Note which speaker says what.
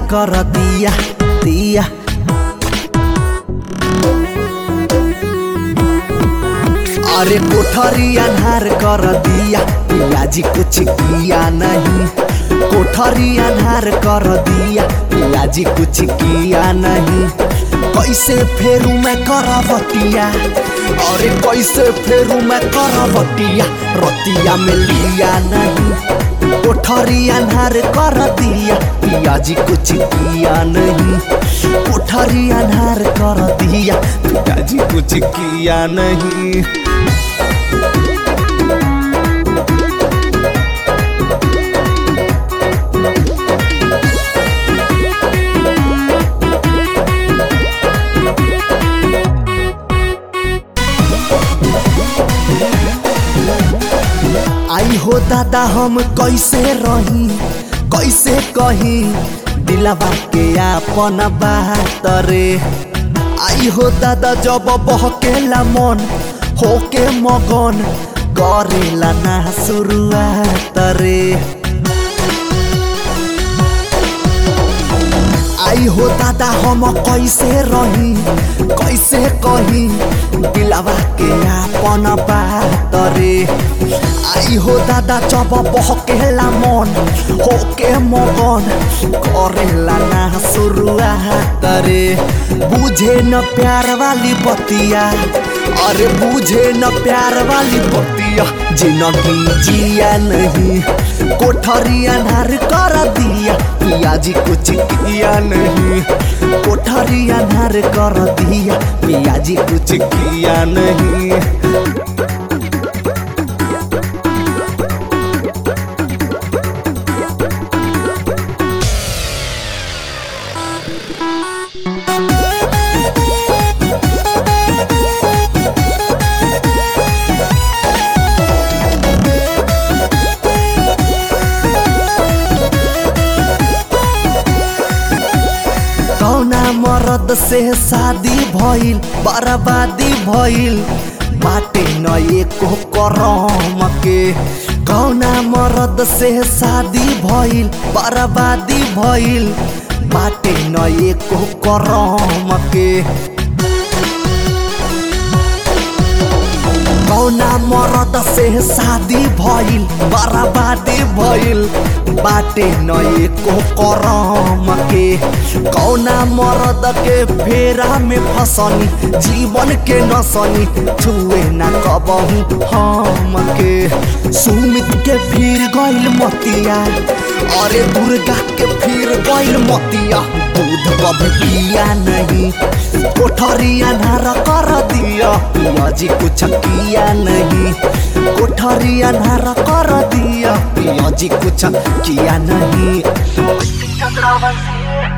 Speaker 1: कर दिया दिया अरे कोठरी अन्हार कर दिया पियाजी कुछ किया नहीं कोठरी अन्हार कर दिया पियाजी कुछ किया नहीं कैसे फेरू मैं करवटिया अरे कैसे फेरू मैं करवटिया रतिया में लिया नहीं कोठरी अन्हार कर दिया पियाजी कुछ किया नहीं कोठरी अन्हार कर दिया पियाजी कुछ किया नहीं आई हो दादा हम कैसे रही कैसे कही दिलवा के आपन बात रे आई हो दादा जब बहकेला मन होके मगन करेला ना शुरुआत रे आई हो दादा हम कैसे रही कैसे कही दिलवा के आपन बात रे आई हो दादा जब बहकेला मन होके मगन करेला ना शुरुआत रे बुझे न प्यार वाली बतिया अरे बुझे न प्यार वाली बतिया जिंदगी जिया नहीं कोठरी अनार कर दिया पियाजी कुछ किया नहीं कोठरी अनार कर दिया पियाजी कुछ किया नहीं कौना मरद से शादी भइल बर्बादी भइल बाटे न एको करम के कौना मरद से शादी भइल बर्बादी भइल बाटे न एको करम के कौना मरद से शादी भइल बर्बादी भइल बाटे न एको करम के कौना मरद के फेरा में फसनी जीवन के नसनी छुए ना कबहू हम के सुमित के फिर गइल मतिया अरे दुर्गा के फिर गइल मतिया दूध कभी पिया नहीं कोठरी अनार कर दिया पियाजी कुछ किया नहीं कोठरी अनार कर दिया पियाजी कुछ किया नहीं
Speaker 2: चंद्रावंशी